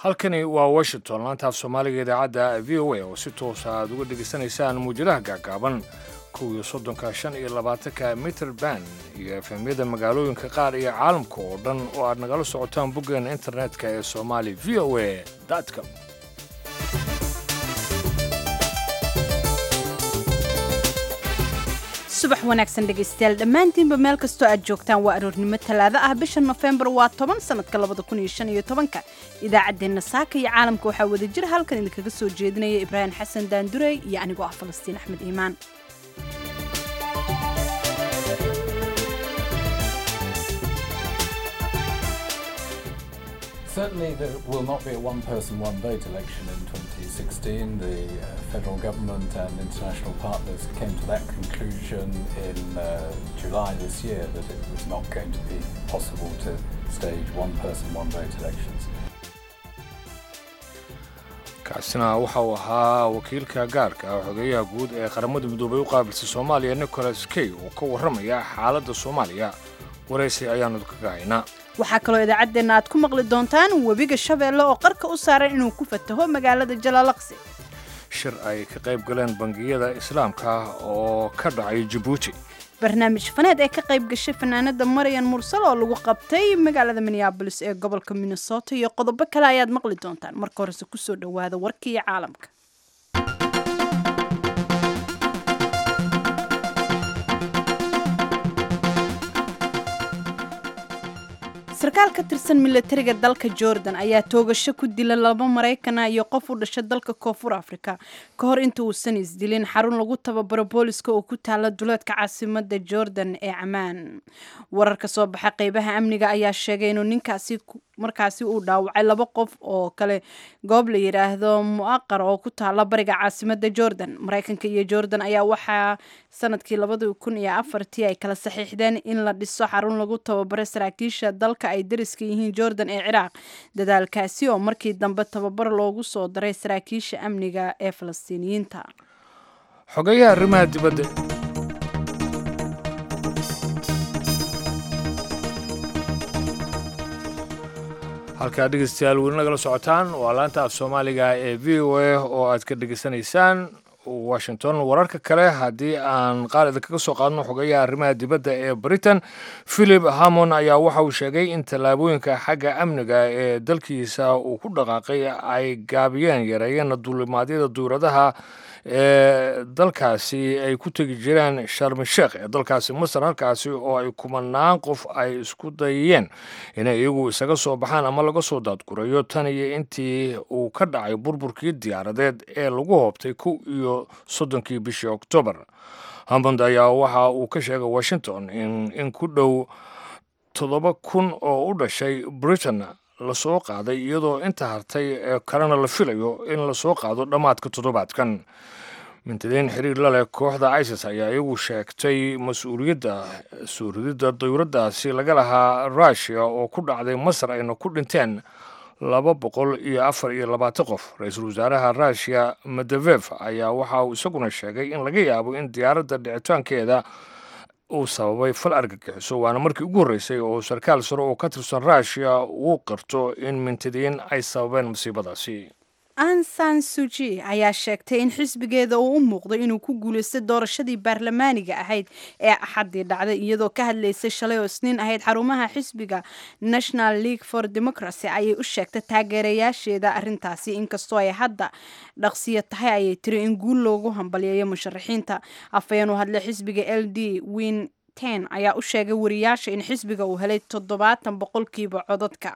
halkani waa washington laanta af soomaaliga idaacadda v o a oo si toosa aad uga dhegaysanaysaan muujadaha gaagaaban kuwii soddonka shan iyo labaatanka mitter band iyo efemyada magaalooyinka qaar iyo caalamka oo dhan oo aad nagala socotaan boggeena internetka ee somali v o a com subax wanaagsan dhegaystayaal dhammaantiinba meel kastoo aad joogtaan waa aroornimo talaado ah bisha nofembar waa toban sanadka labada kun iyo shan iyo tobanka idaacaddeenna saaka iyo caalamka waxaa wada jir halkan idinkaga soo jeedinaya ibraahim xasan daandurey iyo anigoo ah falastiin axmed iimaan Certainly, there will not be a one person, one vote election in 2016. The uh, federal government and international partners came to that conclusion in uh, July this year that it was not going to be possible to stage one person, one vote elections. kaasina waxa uu ahaa wakiilka gaarka ah xogeeyaha guud ee qaramada midoobay u qaabilsay soomaaliya nicholas key oo ka warramaya xaaladda soomaaliya waraysi ayaanu kaga haynaa waxaa kaloo idaacaddeenna aad ku maqli doontaan webiga shabeelle oo qarka u saaran inuu ku fataho magaalada jalaalaqsi shir ay ka qayb galeen bangiyada islaamka oo ka dhacay jabuuti barnaamij faneed ee ka qayb gashay fanaanada maryan mursal oo lagu qabtay magaalada minneabolis ee gobolka minnesota iyo qodobo kale ayaad maqli doontaan marka horese kusoo dhowaada warkii caalamka sarkaal ka tirsan milatariga dalka jordan ayaa toogasho ku dila laba maraykana iyo qof u dhasha dalka koonfur afrika ka hor inta uusan isdilin xarun lagu tababaro booliska oo ku taala duleedka caasimada jordan ee camaan warar ka soo baxa qeybaha amniga ayaa sheegay inuu ninkaasi markaasi uu dhaawacay laba qof oo kale goob la yidhaahdo muaqar oo ku taala bariga caasimada jordan maraykanka iyo jordan ayaa waxaa sanadkii labadii kun iyo afartii ay kala saxiixdeen in la dhiso xarun lagu tababaro saraakiisha dalka ay dariska yihiin jordan ee ciraaq dadaalkaasi oo markii dambe tababar loogu soo daray saraakiisha amniga ee falastiiniyiinta xogeeyaha arrimaha dibadda halkaa dhegeystayaal weli nagala socotaan waa laanta af soomaaliga ee v o a oo aad ka dhegeysanaysaan washington wararka kale haddii aan qaar idinkaga soo qaadno xogeeyaha arrimaha dibadda ee britain philip hamon ayaa waxa uu sheegay in tallaabooyinka xagga amniga ee dalkiisa uu ku dhaqaaqay ay gaabiyeen yareeyeen duulimaadyada duuradaha ee dalkaasi ay ku tegi jireen sharmi sheekh ee dalkaasi masar halkaasi oo ay kumanaan qof ay isku dayeen inay iyagu isaga soo baxaan ama laga soo daadgurayo tan iyo intii uu ka dhacay burburkii diyaaradeed ee lagu hoobtay kow iyo soddonkii bishii oktoobar hammond ayaa waxa uu ka sheegay washington in in ku dhow toddoba kun oo u dhashay britain lasoo qaaday iyadoo inta hartay ee kalena la filayo in lasoo qaado dhammaadka toddobaadkan mintidiin xiriir la leh kooxda isis ayaa iyagu sheegtay mas-uuliyadda soo rididda dawladdaasi laga lahaa rushia oo ku dhacday masar ayna ku dhinteen laba boqol iyo afar iyo labaatan qof ra-iisul wasaaraha rushia medevef ayaa waxa uu isaguna sheegay in laga yaabo in diyaaradda dhicitaankeeda uu sababay fal argagixiso waana markii ugu horreysay oo sarkaal sare oo ka tirsan rushia uu qarto in mintidiin ay sababeen masiibadaasi ansan suji ayaa sheegtay in xisbigeeda uu u muuqday inuu ku guulaystay doorashadii baarlamaaniga ahayd ee axaddii dhacday iyadoo ka hadlaysay shalay oo isniin ahayd xarumaha xisbiga national league for democracy ayay u sheegtay taageerayaasheeda arrintaasi inkastoo ay hadda dhaqsiyo tahay ayay tiri in guul loogu hambalyeeyo musharaxiinta afhayeen u hadlay xisbiga l d win ten ayaa u sheegay wariyaasha in xisbiga uu helay toddobaatan boqolkiiba codadka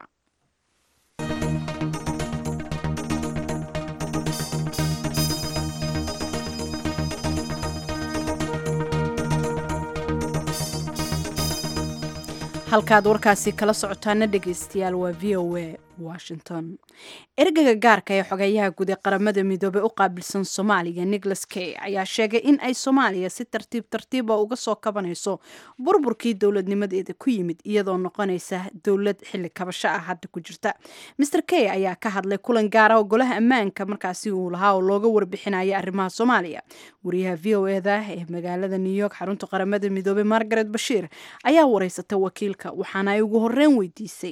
halkaad warkaasi kala socotaana dhegaystayaal waa v o a washington ergaga gaarka ee xogeeyaha guud ee qaramada midoobey u qaabilsan soomaaliya nicholas kay ayaa sheegay in ay soomaaliya si tartiib tartiiba uga soo kabanayso burburkii dowladnimadeeda ku yimid iyadoo noqonaysa dowlad xilli kabasho ah hadda ku jirta maer kay ayaa ka hadlay kulan gaara oo golaha ammaanka markaasi uu lahaa oo looga warbixinaya arrimaha soomaaliya wariyaha v o eda ee magaalada new york xarunta qaramada midoobey margaret bashiir ayaa wareysatay wakiilka waxaana ay ugu horeyn weydiisay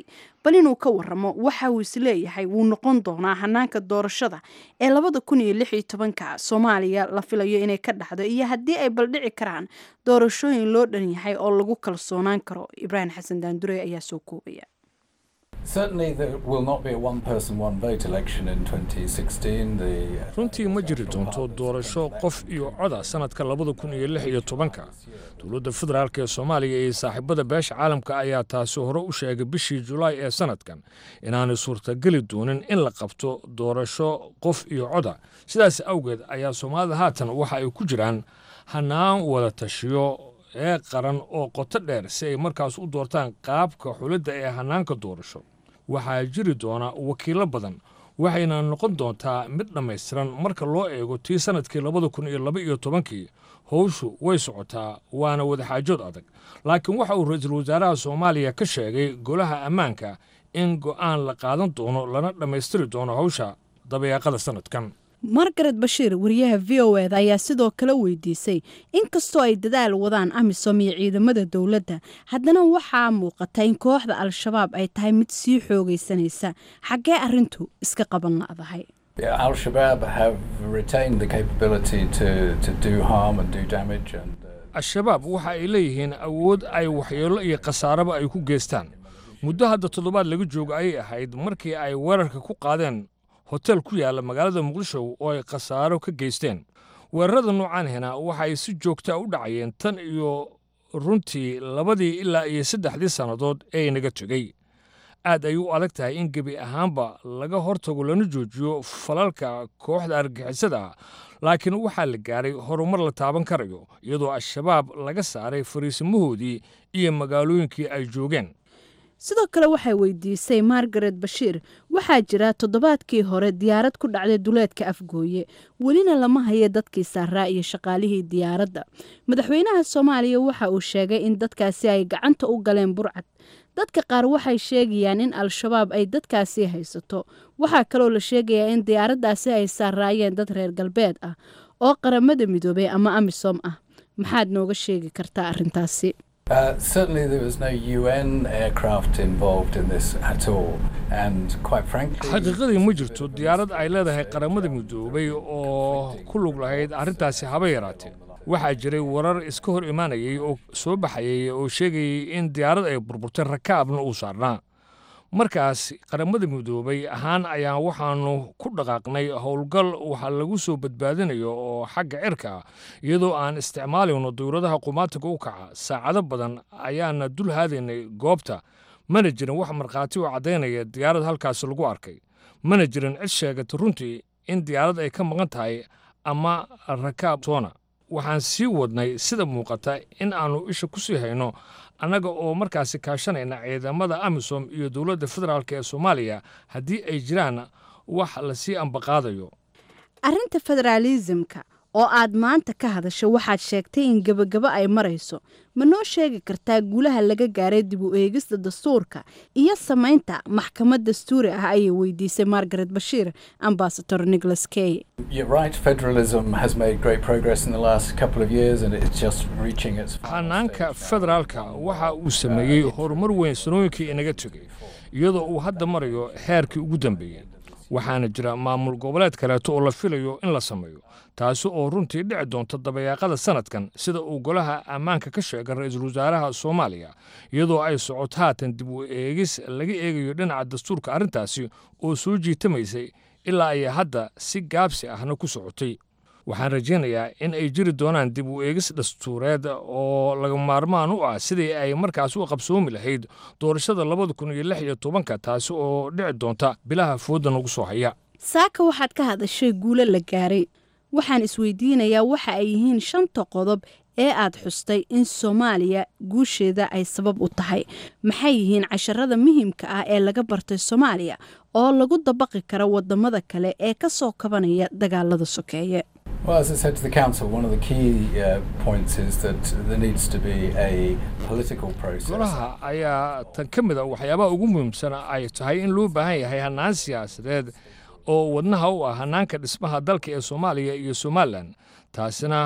bal inuu ka waramo waxa uu isleeyahay wuu noqon doonaa hanaanka doorashada ee labada kun iyo lix iyo tobanka soomaaliya la filayo inay ka dhacdo iyo haddii ay baldhici karaan doorashooyin loo dhan yahay oo lagu kalsoonaan karo ibraahim xasan daandure ayaa soo koobaya Certainly, there will not be a one person, one vote election in 2016. The, uh, runtii ma jiri doonto doorasho qof iyo coda sanadka labada kun iyo lix iyo tobanka dowladda federaalk ee soomaaliya iyo saaxiibada beesha caalamka ayaa taasi hore u sheegay bishii julaay ee sanadkan inaanay suurtageli doonin in la qabto doorasho qof iyo coda sidaas awgeed ayaa soomaalida haatan waxa ay ku jiraan hanaan wada tashiyo ee qaran oo qoto dheer si ay markaas u doortaan qaabka xulidda ee hanaanka doorasho waxaa jiri doona wakiilo badan waxayna noqon doontaa mid dhammaystiran marka loo eego tii sannadkii labada kun iyo laba iyo tobankii howshu way socotaa waana wadaxaajood adag laakiin waxa uu ra-iisul wasaaraha soomaaliya ka sheegay golaha ammaanka in go'aan la qaadan doono lana dhammaystiri doono howsha dabayaaqada sannadkan margaret bashiir wariyaha v o eda ayaa sidoo kale weydiisay inkastoo ay dadaal wadaan amisom iyo ciidamada dowladda haddana waxaa muuqata in kooxda al-shabaab ay tahay mid sii xoogaysanaysa xaggee arrintu iska qaban la'dahay yeah, Al Shabaab have retained the capability to, to do harm and do damage. And, uh, al-shabaab waxa ay leeyihiin awood ay waxyeello iyo khasaaraba ay ku geystaan muddo hadda toddobaad laga joogo ayay ahayd markii ay weerarka ku qaadeen hotel ku yaalla magaalada muqdisho oo ay khasaaro ka geysteen weerarada noocaanhina waxay si joogtaa u dhacayeen tan iyo runtii labadii ilaa iyo saddexdii sannadood ee inaga tegey aad ay u adag tahay in gebi ahaanba laga hortago lana joojiyo falalka kooxda argixisada ah laakiin waxaa la gaaray horumar la taaban karayo iyadoo al-shabaab laga saaray fariisimahoodii iyo magaalooyinkii ay joogeen sidoo kale waxay weydiisay margaret bashiir waxaa jira toddobaadkii hore diyaarad ku dhacday duleedka afgooye welina lama hayo dadkii saaraa iyo shaqaalihii diyaaradda madaxweynaha soomaaliya waxa uu sheegay in dadkaasi ay gacanta u galeen burcad dadka qaar waxay sheegayaan in al-shabaab ay dadkaasi haysato waxaa kaloo la sheegayaa in diyaaraddaasi ay saaraayeen dad reer galbeed ah oo qaramada midoobay ama amisom ah maxaad nooga sheegi kartaa arrintaasi Uh, certainly, there was no UN aircraft involved in this at all, and quite frankly, xaqiiqadii ma jirto diyaarad ay leedahay qaramada midoobay oo ku lug lahayd arrintaasi haba yaraatee waxaa jiray warar iska hor imaanayay oo soo baxayay oo sheegayay in diyaarad ay burburtay rakaabna uu saarnaa markaas qaramada midoobay ahaan ayaan waxaannu ku dhaqaaqnay howlgal waxa lagu soo badbaadinayo oo xagga cirka ah iyadoo aan isticmaalayno dawladaha qumaatiga u kaca saacado badan ayaana dul haadaynay goobta mana jirin wax markhaati oo caddaynaya diyaarad halkaasi lagu arkay mana jirin cid sheegata runtii in diyaarad ay ka maqan tahay ama rakaab toona waxaan sii wadnay sida muuqata in aannu isha ku sii hayno annaga oo markaasi kaashanayna ciidamada amisom iyo dowladda federaalk ee soomaaliya haddii ay jiraan wax lasii ambaqaadayo arrinta federaalisimka oo aad maanta ka hadasho waxaad sheegtay in gebagabo ay marayso ma noo sheegi kartaa guulaha laga gaaray dib u eegista dastuurka iyo samaynta maxkamad dastuuri ah ayay weydiisay margaret bashiir ambasador nicholas key you're right. Federalism has made great progress in the last couple of years, and it's just reaching its. final hanaanka stage. federaalka waxa uu sameeyey horumar weyn sanooyinkii inaga tegey iyadoo uu hadda marayo heerkii ugu dambeeyey waxaana jira maamul goboleed kaleeto oo la filayo in la sameeyo taasi oo runtii dhici doonta dabayaaqada sanadkan sida uu golaha ammaanka ka sheegay ra-iisul wasaaraha soomaaliya iyadoo ay socoto haatan dib u eegis laga eegayo dhinaca dastuurka arrintaasi oo soo jiitamaysay ilaa ay hadda si gaabsi ahna ku socotay waxaan rajaynayaa in ay jiri doonaan dib u eegis dastuureed oo laga maarmaan u ah sidii ay markaas u qabsoomi lahayd doorashada labada kun iyo lix iyo tobanka taasi oo dhici doonta bilaha fooda nagu soo haya saaka waxaad ka hadashay guulo la gaaray waxaan isweydiinayaa waxa ay yihiin shanta qodob ee aad xustay in soomaaliya guusheeda ay sabab u tahay maxay yihiin casharada muhiimka ah ee laga bartay soomaaliya oo lagu dabaqi karo wadamada kale ee ka soo kabanaya dagaalada sokeeye Well, as I said to the council, one of the key uh, points is that there needs to be a political process. golaha ayaa tan ka mid a waxyaabaha ugu muhiimsan ay tahay in loo baahan yahay hannaan siyaasadeed oo wadnaha u ah hannaanka dhismaha dalka ee soomaaliya iyo somalilan taasina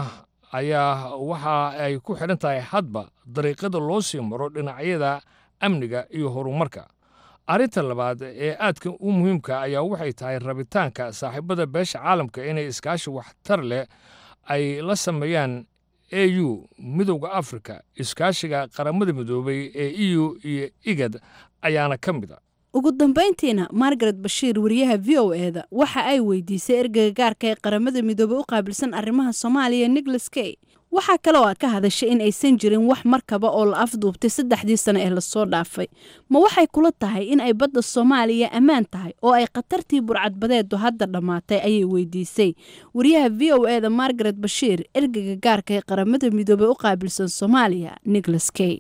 ayaa waxa ay ku xidhan tahay hadba dariiqada loo sii maro dhinacyada amniga iyo horumarka arrinta labaad ee aadka u muhiimka ayaa waxay tahay rabitaanka saaxiibada beesha caalamka inay iskaashi waxtar leh ay la sameeyaan a u midowda afrika iskaashiga qaramada midoobay ee e u iyo igad ayaana ka mid a ugu dambayntiina margaret bashiir wariyaha v o eda waxa ay weydiisay ergeyga gaarka ee qaramada midoobey u qaabilsan arrimaha soomaaliya nicholas kay waxaa kale oo ka hadashay in aysan jirin wax markaba oo la afduubtay saddexdii sano ee lasoo dhaafay ma waxay kula tahay in ay badda soomaaliya ammaan tahay oo ay khatartii burcadbadeedu hadda dhammaatay ayay weydiisay wariyaha v o eda margaret bashiir ergeyga gaarka ee qaramada midoobey u qaabilsan soomaaliya nicholas kay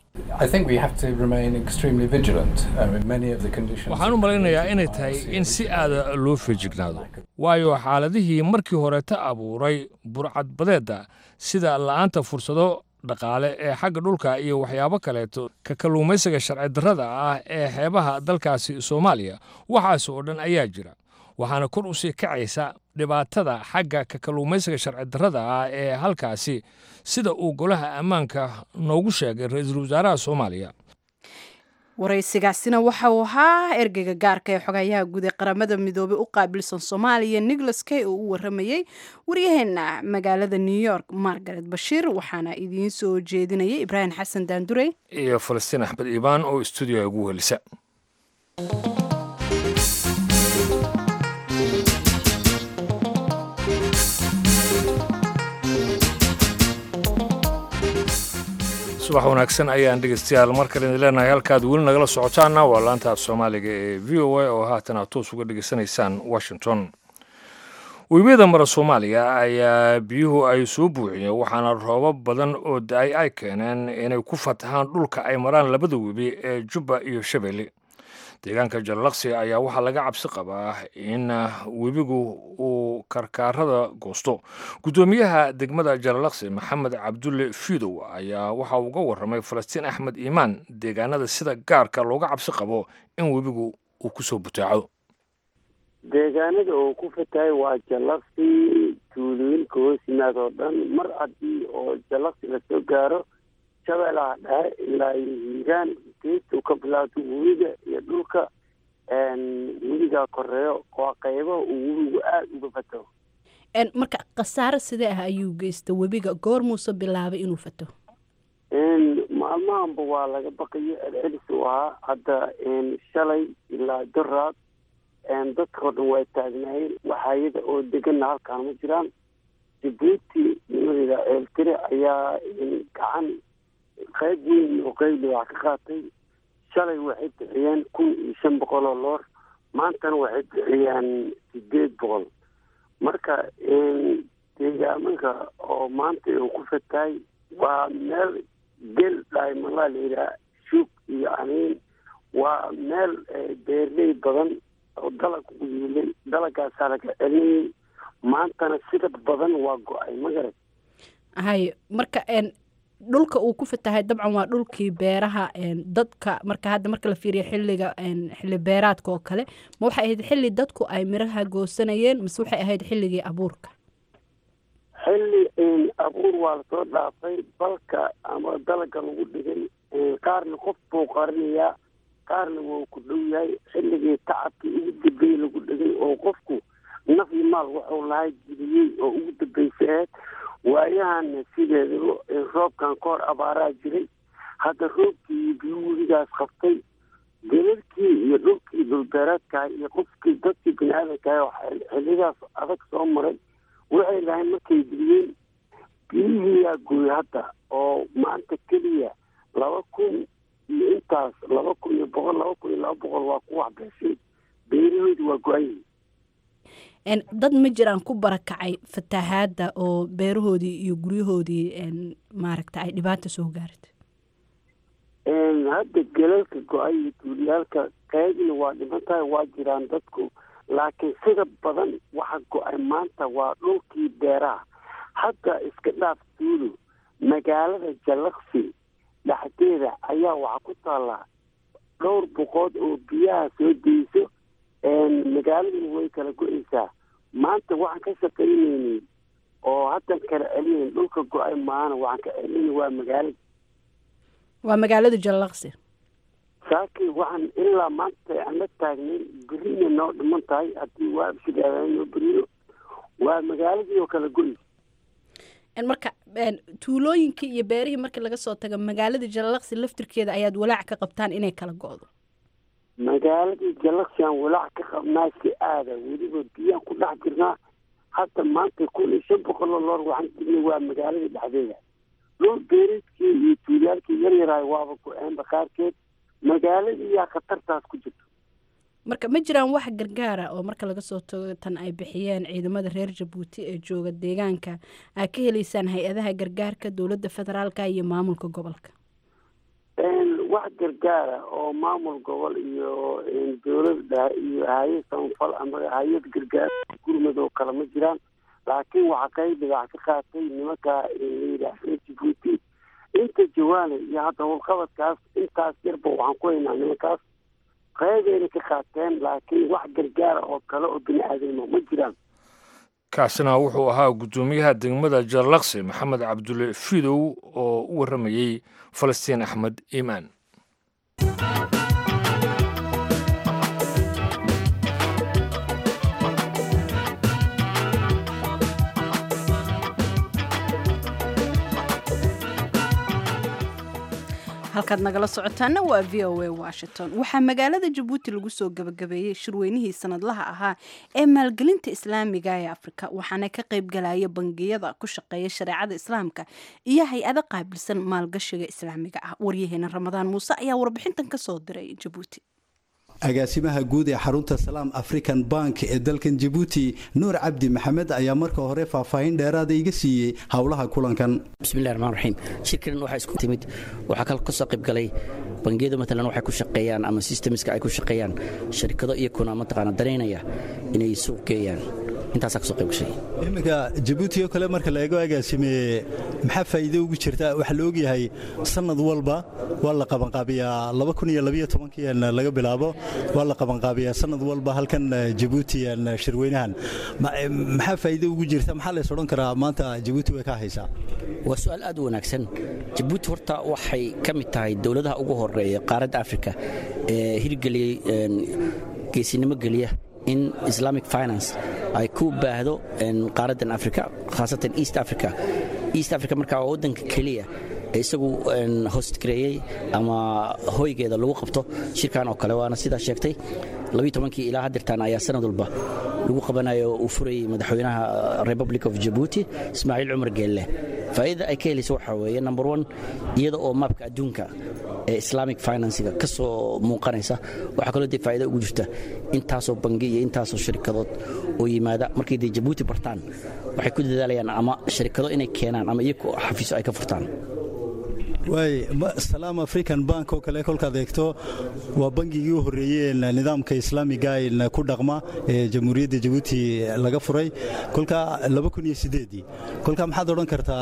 waxaan u malaynayaa inay tahay in si aada loo feejignaado waayo xaaladihii markii horeeta abuuray burcadbadeedda sida la'aanta fursado dhaqaale ee xagga dhulka iyo waxyaabo kaleeto ka kalluumaysiga sharci darrada ah ee xeebaha dalkaasi soomaaliya waxaas oo dhan ayaa jira waxaana kor u sii kacaysa dhibaatada xagga ka kalluumaysiga sharci darrada ah ee halkaasi sida uu golaha ammaanka noogu sheegay ra-iisul wasaaraha soomaaliya waraysigaasina waxa uu ahaa ergeyga gaarka ee xogayaha guud ee qaramada midoobey u qaabilsan soomaaliya nicholas kay oo u waramayey waryaheena magaalada new york margaret bashiir waxaana idiin soo jeedinayay ibraahim xasan daandurey iyo falastiin axmed iibaan oo stuudiyoa ugu welisa subax wanaagsan ayaan dhegeystayaal mar kale idin leenahay halkaad weli nagala socotaana waa laanta af soomaaliga ee v o a oo haatan aad toos uga dhegeysanaysaan washington webiyada mara soomaaliya ayaa biyuhu ay soo buuxiyeen waxaana roobab badan oo da-ay ay keeneen inay ku fatahaan dhulka ay maraan labada webi ee jubba iyo shabeelle deegaanka jallaqsi ayaa waxaa laga cabsi qabaa in webigu uu karkaarada goosto guddoomiyaha degmada jallaqsi maxamed cabdulle fiidow ayaa waxa uga waramay falastiin axmed iimaan deegaanada sida gaarka looga cabsi qabo in webigu uu kusoo butaaco deegaanada uu ku fatahay waa jallaqsi tuulooyinka hoos yimaad oo dhan mar haddii oo jallaqsi lasoo gaaro shabeelaha dhexe ilaa hiiraan geestu ka bilaabto webiga iyo dhulka webigaa koreeyo waa qaybaha uu webigu aada uga fato marka khasaaro sidee ah ayuu geysta webiga goor muuse bilaabay inuu fato maalmahanba waa laga baqayo celcelis u ahaa hadda shalay ilaa doraad dadkao dhan waa taagnaayeen waxayada oo deganna halkaan ma jiraan jabuuti nimadeeda ceeltire ayaa gacan qayb weyn oo qayli wax ka qaatay shalay waxay bixiyeen kun iyo shan boqol oo loor maantana waxay bixiyeen sideed boqol marka deegaamanka oo maanta uu ku fatahay waa meel gel dhaymalaa layidhaha shuug iyo aniin waa meel beerley badan oo dalag ugu yiilay dalagaasaa laga celinayay maantana sida badan waa go-ay magarad hay marka dhulka uu ku fatahay dabcan waa dhulkii beeraha dadka marka hadda marka la fiiriyo xiliga xilli beeraadka oo kale ma waxay ahayd xilli dadku ay miraha goosanayeen mise waxay ahayd xilligii abuurka xilli abuur waa lasoo dhaafay balka ama dalaga lagu dhigay qaarna qof buu qarinayaa qaarna wuu ku dhow yahay xilligii tacabkii ugu dambeeyey lagu dhigay oo qofku naf iyo maal wuxuu lahay jibiyey oo ugu dambeysay aheyd waayahana sideedaba roobkan ka hor abaaraa jiray hadda roobkii iyo biyu webigaas qabtay gelalkii iyo dhulkii dhulbeereedkaha iyo qofkii dadkii bini aadamkaha oo xillidaas adag soo maray waxay lahayn markay diliyeen biyihiiyaa gooy hadda oo maanta keliya laba kun iyo intaas laba kun iyo boqol laba kun iyo laba boqol waa ku waxbeeshay beerahoodi waa go-ayhi dad ma jiraan ku barakacay fatahaadda oo beerahoodii iyo guryahoodii maaragta ay dhibaata soo gaartay hadda gelalka go-ay iyo duuliyaalka qaybna waa dhiman tahay waa jiraan dadku laakiin sida badan waxa go-ay maanta waa dhulkii beeraha hadda iska dhaaf duulo magaalada jallaqsi dhexdeeda ayaa waxaa ku taallaa dhowr boqood oo biyaha soo deyso magaaladuna way kala go-eysaa maanta waxaan ka shaqaynaynay oo haddan kala celinayn dhulka go-ay maahana waxaan ka celinay waa magaalada waa magaalada jallaqsi saakii waxaan ilaa maanta aan la taagnay berina noo dhiman tahay haddii waa sidaadanoo berino waa magaaladii oo kale goy marka tuulooyinkii iyo beerihii markii laga soo tago magaalada jalalaqsi laftirkeeda ayaad walaac ka qabtaan inay kala go-do magaaladii jalaqsiaan walaac ka qabnaa si aada weliba biyaan ku dhex jirnaa hadda maanta kun iyo shan boqoloo loor waxaan jirnay waa magaaladii dhexdeeda dhul beereedkii iyo tuulyaalkii yar yaraay waaba go-een bakaarkeed magaaladii yaa khatartaas ku jirto marka ma jiraan wax gargaara oo marka laga soo tago tan ay bixiyeen ciidamada reer jabuuti ee jooga deegaanka aad ka heleysaan hay-adaha gargaarka dowladda federaalka iyo maamulka gobolka wax gargaara oo maamul gobol iyo dowlada iyo hay-ad samafal ama hay-ad gargaar gurmad oo kale ma jiraan laakiin waxaa kay dhigac ka qaatay nimanka layidhaah reer jabuuti inta jawaana iyo hadda howlqabadkaas intaas yarba waxaan ku haynaa nimankaas qaybayna ka qaateen laakiin wax gargaara oo kale oo bini aadamo ma jiraan kaasina wuxuu ahaa guddoomiyaha degmada jarlaqsi maxamed cabdulle fidow oo u warramayey falastiin axmed iimaan halkaad nagala socotaana waa v o a washington waxaa magaalada jabuuti lagu soo gabagabeeyey shirweynihii sanadlaha ahaa ee maalgelinta islaamiga ee afrika waxaana ka qaybgalaya bangiyada ku shaqeeya shareecada islaamka iyo hay-ado qaabilsan maalgashiga islaamiga ah waryaheena ramadaan muuse ayaa warbixintan kasoo diray jabuuti agaasimaha guud ee xarunta salaam african bank ee dalkan jabuuti nuur cabdi maxamed ayaa marka hore faahfaahin dheeraada iga siiyey howlaha kulankan bismillahi raxmaan raxiim shirkan waxaa isku timid waxaa kal ka soo qayb galay bangiyadu matalan waxay ku shaqeeyaan ama systemska ay ku shaqeeyaan sharikado iyakuna mataqaana danaynaya inay suuq geeyaan intaasaa kasoo qayb gashay iminka jabuuti oo kale marka la eego agaasime maxaa faa'iido ugu jirta waxaa la ogyahay sanad walba waa la qabanqaabiyaa n laga bilaabo waa la qabanqaabiyaa sanad walba halkan jabuuti shirweynahan maxaa faa'iido ugu jirta maxaa lays odhan karaa maanta jabuuti way ka haysaa waa su-aal aad u wanaagsan jabuuti horta waxay ka mid tahay dowladaha ugu horeeya qaaradda afrika ee hirgeliyey geesinimo geliya in islamic finance ay ku baahdo qaaraddan africa khaasatan east africa east africa markaa waa waddanka keliya ee isagu hostgareeyey ama hoygeeda lagu qabto shirkan oo kale waana sidaa sheegtay kii ilaa hadirtaan ayaa sanad walba lagu qabanayo uu furayay madaxweynaha republic of jabuuti ismaaciil cumar geelle faa'iidada ay ka helaysa waxaa weeye number one iyada oo maabka adduunka ee islamic financiga ka soo muuqanaysa waxaa kaloo dee faa'iida ugu jirta intaasoo bangi iyo intaasoo sharikadood oo yimaada markay dee jabuuti bartaan waxay ku dadaalayaan ama sharikado inay keenaan ama iyagu xafiiso ay ka furtaan waay salaam african bank oo kale kolkaad eegto waa bangigii u horreeyey nidaamka islaamiga ku dhaqma ee jamhuuriyadda jabuuti laga furay kolka kolka maxaad odhan kartaa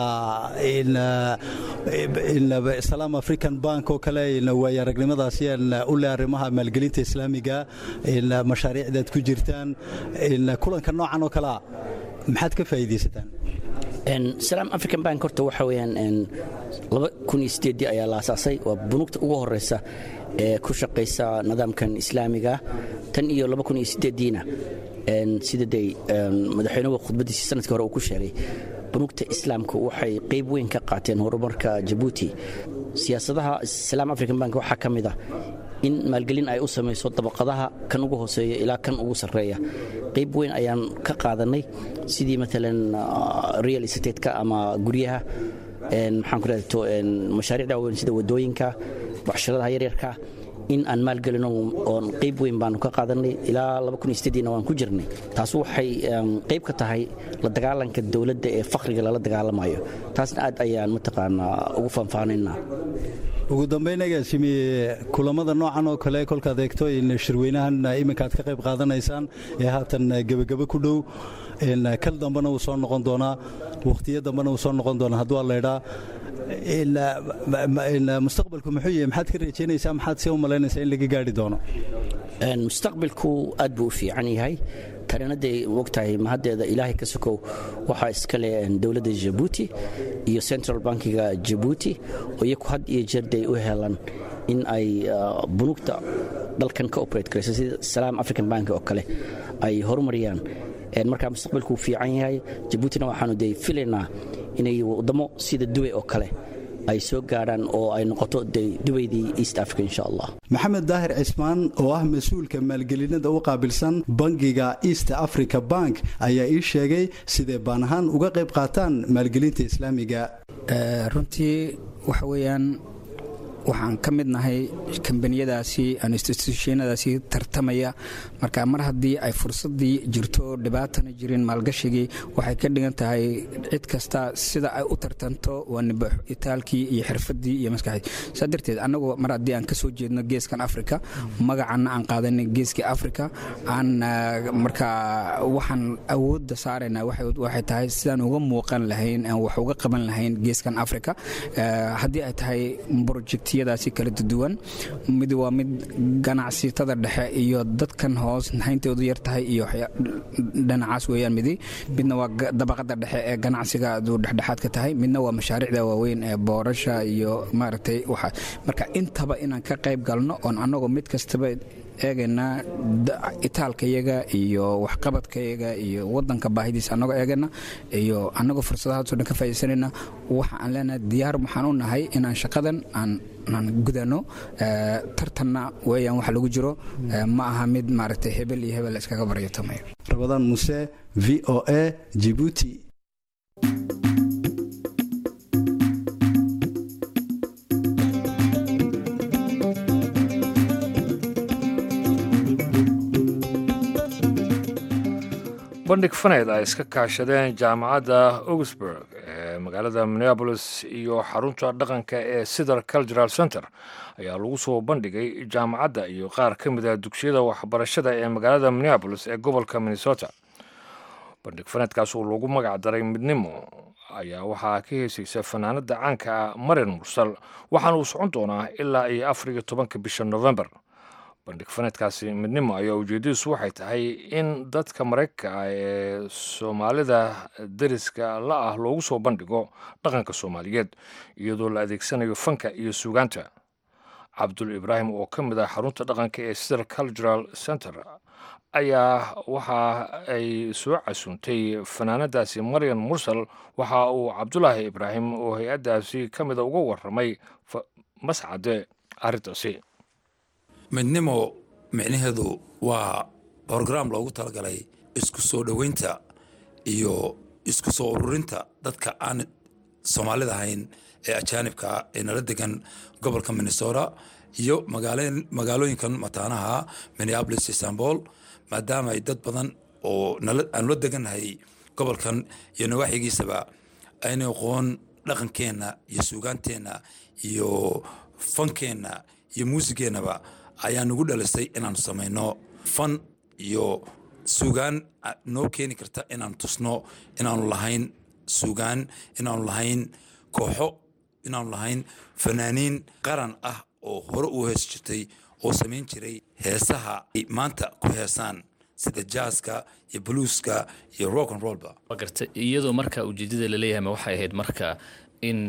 salaam african bank oo kale waay aragnimadaasi u leh arrimaha maalgelinta islaamiga mashaariicdaad ku jirtaan kulanka noocan oo kalea maxaad ka faa'iidaysataan salaam african bank horta waxa weyaan ayaa la asaasay waa bunugta ugu horeysa ee ku shaqaysa nidaamkan islaamiga tan iyo diina sida de madaxweynuhu khudbadiisii sanadkii hore uu ku sheegay bunugta islaamku waxay qayb weyn ka qaateen horumarka jabuuti siyaasadaha salaam african bank waxaa ka mid ah in maalgelin ay u samayso dabaqadaha kan ugu hooseeya ilaa kan ugu sarreeya qayb weyn ayaan ka qaadanay sidii maalan real estatetka ama guryaha maxaan ku raadto mashaariicda waaweyn sida wadooyinka waxsharadaha yaryarka in aan maalgelino oon qayb weyn baanu ka qaadanay ilaa na waan ku jirnay taas waxay qayb ka tahay la dagaalanka dowladda ee fakhriga lala dagaalamayo taasna aad ayaan mataqaanaa ugu faanfaanaynaa ugu dambayn agaasimi kulamada noocan oo kale kolkaad eegto in shirweynahan iminka aad ka qayb qaadanaysaan ee haatan gebagabo ku dhow kal dambena uu soo noqon doonaa wakhtiyo dambena uu soo noqon doonaa hadduu allaydhaa mustaqbalku muxuu yahay maxaad ka rajaynaysaa maxaad see u malaynaysaa in laga gaari doono mustaqbalku aad buu u fiican yahay tarinadday ogtahay mahaddeeda ilaahay ka sokow waxaa iska leh dowladda jabuuti iyo central bankiga jabuuti oo iyaku had iyo jeerday u helan in ay bunuugta dalkan ka operate garayso sida salaam african bank oo kale ay horumariyaan markaa mustaqbalku uu fiican yahay jabuutina waxaanu de filaynaa inay waddamo sida dubay oo kale ay soo gaadhaan oo ay noqoto dubaydii east africa insha allah maxamed daahir cismaan oo ah mas-uulka maalgelinada u qaabilsan bangiga east africa bank ayaa ii sheegay siday baan ahaan uga qayb qaataan maalgelinta islaamiga runtii waxa weeyaan waxaan ka mid nahay kambaniyadaasi institutionadaasi tartamaya marka mar haddii ay fursadii jirto dhibaatana jirin maalgashigii waxay ka dhigan tahay cid kasta sida ay u tartanto waa nibax itaalkii iyo xirfadii iyo maskaxdii saa darteed annagu mar haddii aan ka soo jeedno geeskan africa magacanna aan qaadanay geeskii africa aan marka waxaan awoodda saaraynaa waxay tahay sidaan uga muuqan lahayn aan wax uga qaban lahayn geeskan africa haddii ay tahay project daasi kala duwan mid waa mid ganacsitada dhexe iyo dadkan hoos hayntoodu yar tahay iyo dhinacaas weyaan midi midna waa dabaqada dhexe ee ganacsiga aduu dhexdhexaadka tahay midna waa mashaariicda waaweyn ee boorasha iyo maaragtay marka intaba inaan ka qayb galno oon annagoo mid kastaba eegaynaa itaalkayaga iyo waxqabadkayaga iyo wadanka baahidiisa annagoo eegayna iyo annagoo fursadahaasoo dhan ka faaidaysanayna waxa aan leenahay diyaar waxaan u nahay inaan shaqadan aan aan gudano tartanna weeyaan waxa lagu jiro ma aha mid maaragtay hebel iyo hebel iskaga baryatamayo rabadaan muse v o a jibuuti bandhig faneyd ay iska kaashadeen jaamacadda augsburg ee magaalada minneabolis iyo xarunta dhaqanka ee sider cultural center ayaa lagu soo bandhigay jaamacadda iyo qaar ka mid a dugsiyada waxbarashada ee magaalada minneabolis ee gobolka minnesota bandhig faneydkaas oo lagu magac daray midnimo ayaa waxaa ka heesaysa fanaanada caanka ah marin mursal waxaana uu socon doonaa ilaa iyo afar iyo tobanka bisha november bandhig faneedkaasi midnimo ayaa ujeedadiisu waxay tahay in dadka maraykanka ah ee soomaalida dariska la ah loogu soo bandhigo dhaqanka soomaaliyeed iyadoo la adeegsanayo fanka iyo suugaanta cabdul ibraahim oo ka mid ah xarunta dhaqanka ee sider cultural center ayaa waxa ay soo casuuntay fanaanadaasi maryan mursal waxa uu cabdulaahi ibraahim oo hay-addaasi ka mida uga waramay mascade arrintaasi midnimo micnaheedu waa brograam loogu talagalay isku soo dhoweynta iyo isku soo ururinta dadka aan soomaalida ahayn ee ajaanibka ee nala degan gobolka minnesota iyo magaalooyinkan mataanaha minneabolis istanbul maadaama ay dad badan oo aanu la degannahay gobolkan iyo nawaaxigiisaba ayna aqoon dhaqankeenna iyo suugaanteenna iyo fankeenna iyo muusigeennaba ayaa nagu dhalisay inaanu samayno fan iyo suugaan noo keeni karta inaanu tusno inaanu lahayn suugaan inaanu lahayn kooxo inaanu lahayn fanaaniin qaran ah oo hore u hees jirtay oo samayn jiray heesaha ay maanta ku heesaan sida jaaska iyo bluuska iyo rock and rollba garta iyadoo marka ujeedada laleeyahay ma waxay ahayd marka in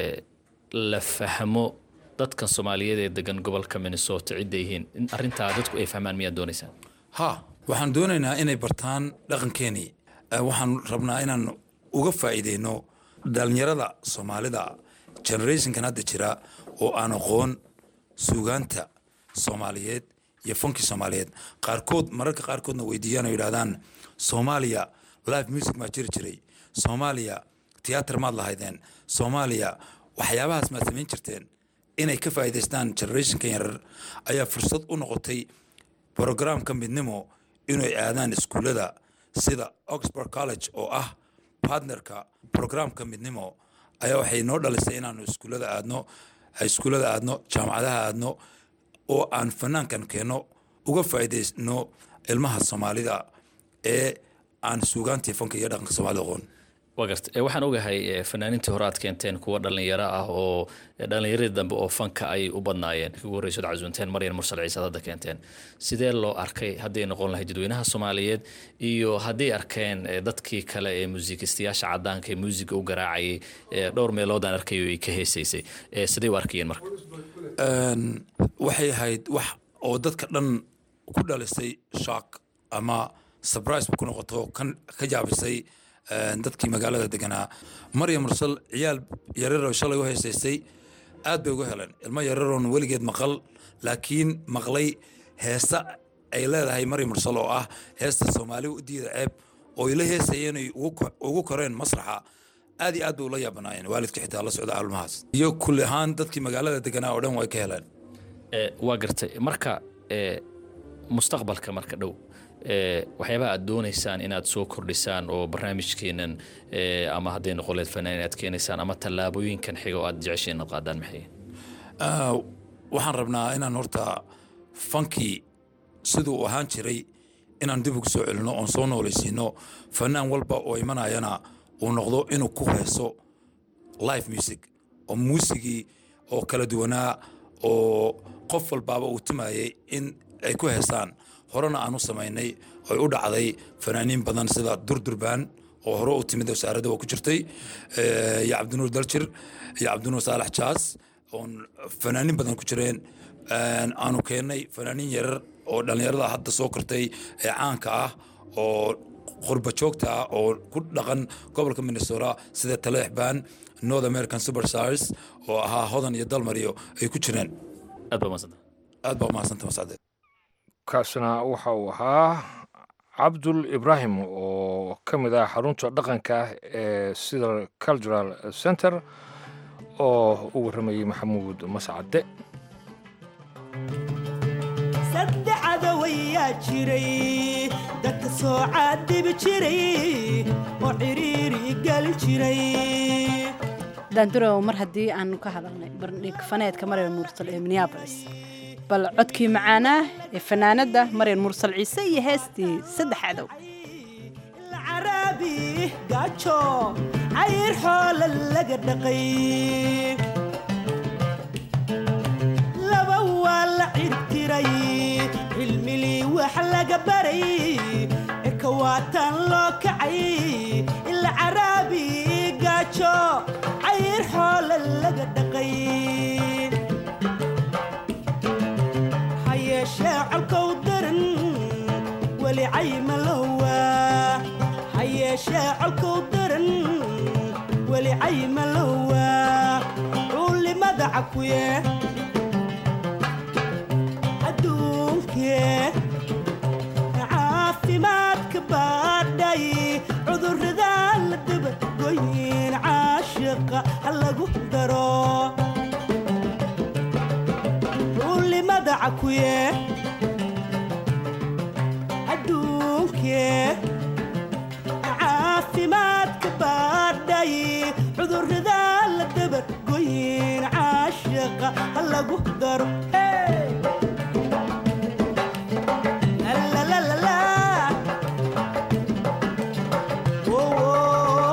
la fahmo dadkan soomaaliyeed ee degan gobolka minnesota cidda yihiin in arintaa dadku ay fahmaan miyaad doonaysaan ha waxaan doonaynaa inay bartaan dhaqankeenii waxaan rabnaa inaan uga faa'iideyno dhalinyarada soomaalida generationkan hadda jira oo aan aqoon suugaanta soomaaliyeed iyo fankii soomaaliyeed qaarkood mararka qaarkoodna weydiiyaan oo yidhahdaan soomaaliya live music maa jiri jiray soomaaliya tiyaatar maad lahaydeen soomaaliya waxyaabahaas maad samayn jirteen inay ka faa'iidaystaan generationkan yarar ayaa fursad u noqotay brogramka midnimo inay aadaan iskuullada sida oxford college oo ah partnerka programka midnimo ayaa waxay noo dhalisay inaanu iskuullada aadno iskuullada aadno jaamacadaha aadno oo aan fanaankan keenno uga faa'iidaysno ilmaha soomaalida ee aan suugaantii fanka iyo dhaqanka soomaalida aqoon waa garta Eh, waxaan ogahay eh, fanaaniintii hore aad keenteen kuwa dhallinyaro ah oo eh, dhallinyaradii dambe oo fanka ay u badnaayeen ugu horreysad casuunteen maryan mursal ciise aad hadda keenteen sidee loo arkay hadday noqon lahayd dadweynaha soomaaliyeed iyo hadday arkeen eh, dadkii kale ee muusikistayaasha cadaanka ee muusiga u garaacayay eh, dhowr meelood aan arkayo ay ka heesaysay Eh, sidee u arkayeen marka Een, waxay ahayd wax oo dadka dhan ku dhalisay shock ama surprise ku noqoto kan ka jaabisay een, dadkii magaalada deganaa maryam mursal ciyaal yararoo shalay u heesaysay aad bay uga heleen ilmo yararoon weligeed maqal laakiin maqlay heesa ay leedahay maryam mursal oo ah heesta soomaali u diida ceeb oo ay la heesayeen ay ugu ko- ugu koreen masraxa aad iyo aad bay ula yaabanaayeen waalidka xitaa la socda aalmahaas iyo kulli ahaan dadkii magaalada deganaa oo dhan way ka heleen Eh, waa gartay marka eh, mustaqbalka marka dhow eh, waxyaabaha aad doonaysaan inaad soo kordhisaan oo barnaamijkeenan eh, ama hadday noqoleed fanaan inaad keenaysaan ama tallaabooyinkan xiga oo aad jeceshiin inaad qaadaan maxay Ah, waxaan rabnaa inaan horta fankii siduu u ahaan jiray inaan dib ugu soo celino oon soo noolaysiino fanaan walba oo imanayana uu noqdo inuu ku heeso live music oo muusigii oo kala duwanaa oo qof walbaaba uu timayay in ay ku heesaan horena aan u samaynay oy u dhacday fanaaniin badan sida durdurbaan oo hore u timid wasaaradda waa ku jirtay eh, iyo cabdinuur daljir iyo cabdinuur saalax jaas oon fanaaniin badan ku jireen Een, aanu keennay fanaaniin yarar oo dhallinyarada hadda soo kortay ee caanka ah oo qurba joogta ah oo ku dhaqan gobolka minnesota sida taleex baan north american superstars oo ahaa hodan iyo dalmariyo ay ku jireen aad baa mahadsanta aad baa umahadsanta mascade kaasna waxa uu ahaa cabdul ibraahim oo ka mid ah xarunta dhaqanka ee sida cultural center oo u warramayey maxamuud mascade saddexda wayaa jiray dadka soo caadibi jiray oo ciriiri gelin jiray daandurow mar haddii aanu ka hadalnay bardhig faneedka maryan mursal ee minneabolis bal codkii macaanaa ee fanaanadda maryan mursal ciise iyo heestii saddex cadow caraabi gaajo cayr xoola laga dhaqay laba waa la cirtiray cilmilii wax laga baray eka waataan loo kacay ila caraabi gaajo cayr xoola laga dhaqay ha yeeshee colkow daran weli cayma lowaa ha yeeshee colkow daran weli cayma lowaa culimada cakuye adduunkee caafimaadka baadhay cudurrada la dabagoyin caashiqa ha lagu daro culimada cakuye adduunkee caafimaadka baadhay cudurrada la dabagoyin caashiqa ha lagu daro Hey! La, la, la, la, la. Oh, oh.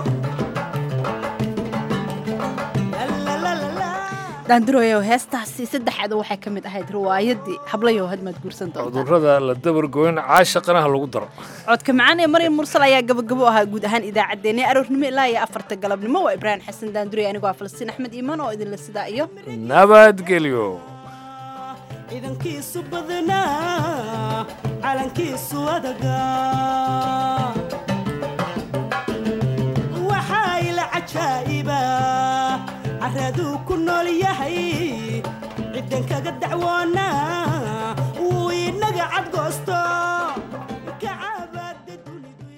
La, la, la, la, la. daanduroyow heestaasi saddex cadow waxay ka mid ahayd riwaayadii hablayow hadmaad guursan doontaa cudurrada la dabargoyn caashaqanaha lagu daro codka macaan ee maryan mursal ayaa gabagabo ahaa guud ahaan idaacaddeenii aroornimo ilaa iyo afarta galabnimo waa ibraahim xasan daanduroy anigoo ah falastiin axmed iimaan oo idinla sidaa iyo nabadgelyo ciidankiisu badnaa calankiisu adagaa waxaa ila cajaa'iba caraduu ku nool yahay ciddan kaga dacwoonaa wuu inaga cadgoosto kacabaada dunidu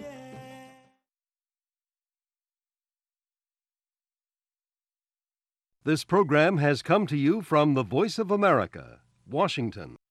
This program has come to you from the Voice of America, Washington.